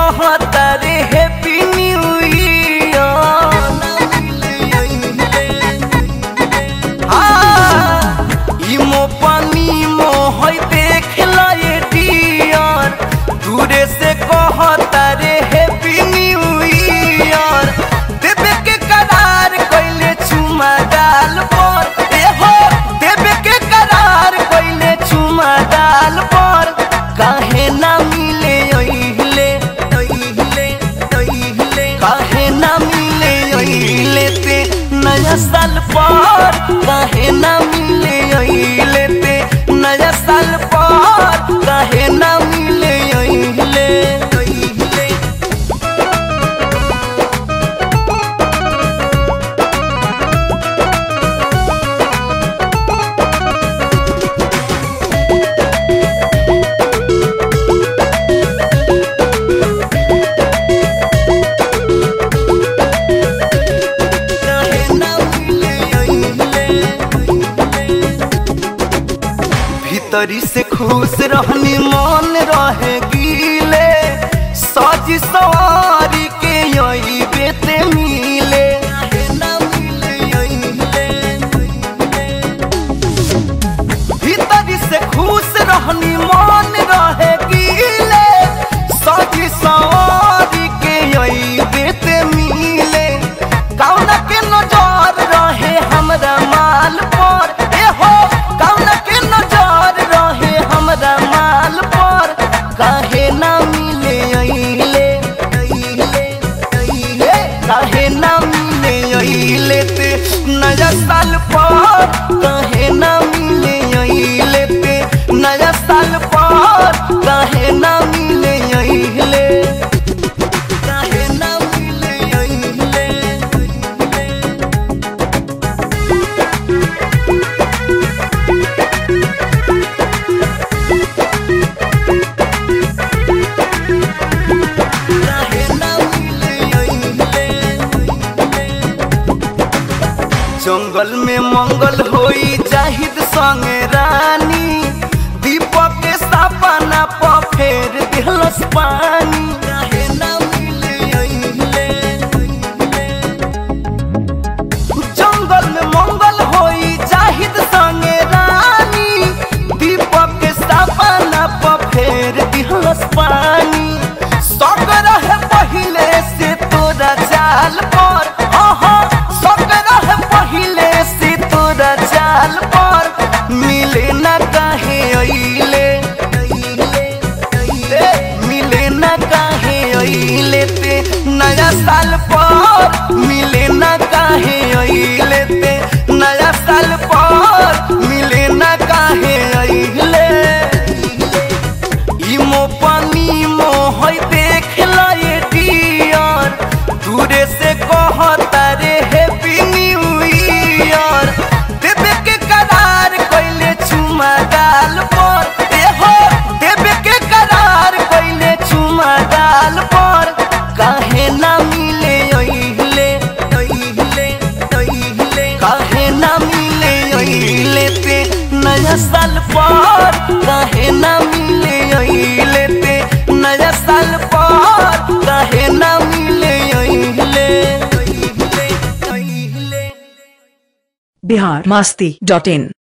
कहता रे happy new year इमो पानी मोहई देख लाए डियर दूरे से कहता रे हैप्पी न्यू ईयर देवे के करार कइले चुमा डाल पर ए हो देवे के करार कइले चुमा डाल पर काहे ना मिले ओइले ओइले ओइले काहे ना मिले ओइले ते नया साल पर काहे ना मिले ओइले ते नया साल पर काहे ना मिले ओइले ओइले काहे ना मिले ओइले भीतरी से खुश रहनी मन रहे गीले सज सवारी के यही बेते मिले भीतरी से खुश रहनी मन रहे गीले सज सवारी के यही बेते मिले कौन के नजर रहे हमरा माल पर ए हो कौन के नजर रहे हमरा माल पर काहे ना मिले अइले अइले अइले काहे ना मिले अइले ते नया साल पर काहे ना मिले अइले ते नया साल पर काहे ना मिले अइले काहे ना मिले अइले जंगल में मंगल होई जाहिद संगे रानी दीपक के सपना पर फेर दिलस पानी जंगल में मंगल होई जाहिद संगे रानी दीपक के सपना पर फेर दिलस पानी सब रहे पहिले से तोरा चाल पर हाँ सब रहे पहिले से तोरा चाल पर मिले न काहे अइले मिले न काहे अइले ते नया साल पर मिले न काहे अइले ते नया साल पर मिले न काहे अइले इमो पानी मोहई देख लाए डियर दूरे से कहता रे हैप्पी न्यू ईयर देवे के करार कइले चुमा डाल पर ए हो देवे के करार कइले चुमा डाल पर काहे ना मिले ओइले ओइले ओइले काहे ना मिले ओइले ते नया साल पर काहे ना मिले ओइले ते नया साल पर काहे ना मिले ओइले ओइले ओइले बिहार मस्ती डॉट इन